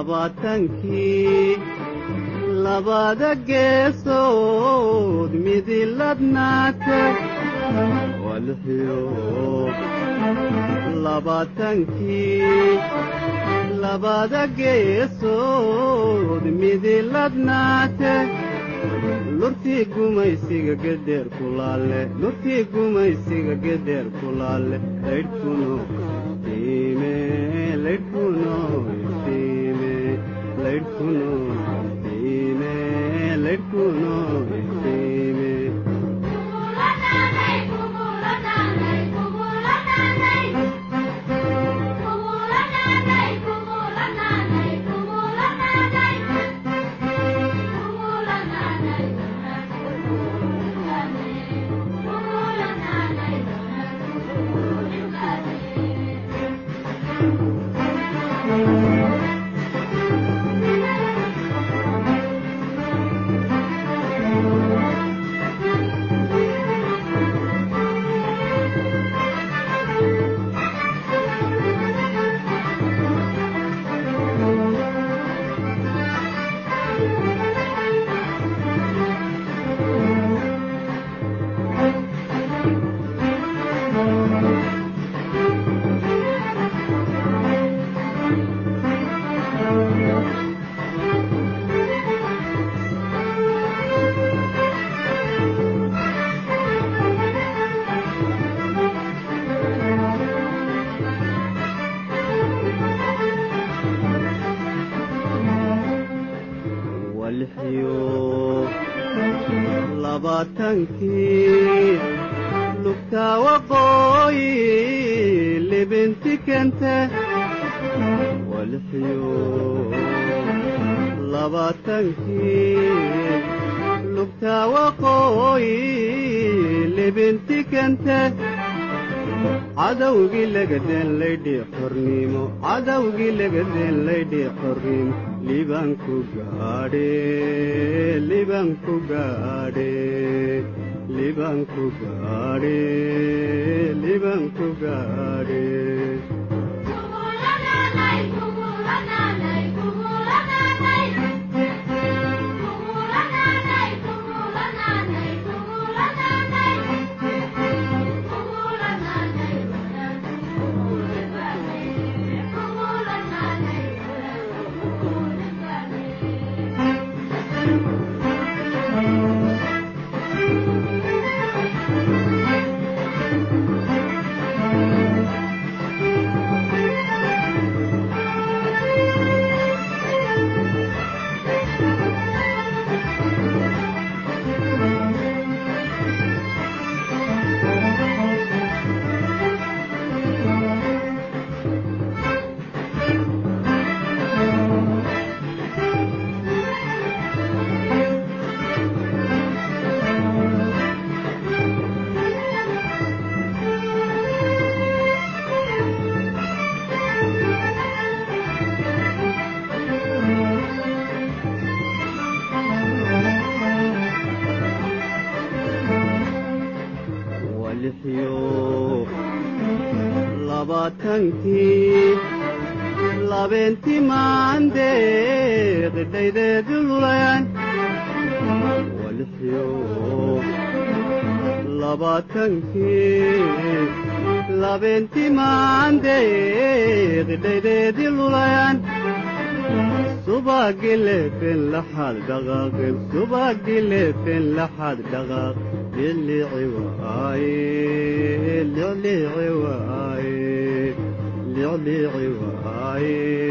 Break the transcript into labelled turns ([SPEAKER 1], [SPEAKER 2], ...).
[SPEAKER 1] labaatankii labada geesood midilabnaata waa lixiyo labaatankii labada geesood midilabnaate lurtii gumaysiga gedheer kulaale lurtii gumaysiga gedheer kulaale laydhkuno iftiime laydhkuno iftiime laydhkuno iftiime laydhkuno iftiime walxiyo labaatankii lugtaa waqooyi libinti kente walxiyo labaatankii lugtaa waqooyi libinti kente cadowgii lagadeen laydhii xornimo cadowgii lagadeen laydhii xornimo libanku gaadhe libanku gaadhe libanku gaadhe libanku gaadhe walxiyo labaatankii labeentii maandeeq dhaydeedu lulayan walxiyo labaatankii labeentii maandeeq dhaydeedii lulayan subagilefen laxad dhaqaaqin subagilefen laxad dhaqaaq lilici waaye lilici waaye lilici waaye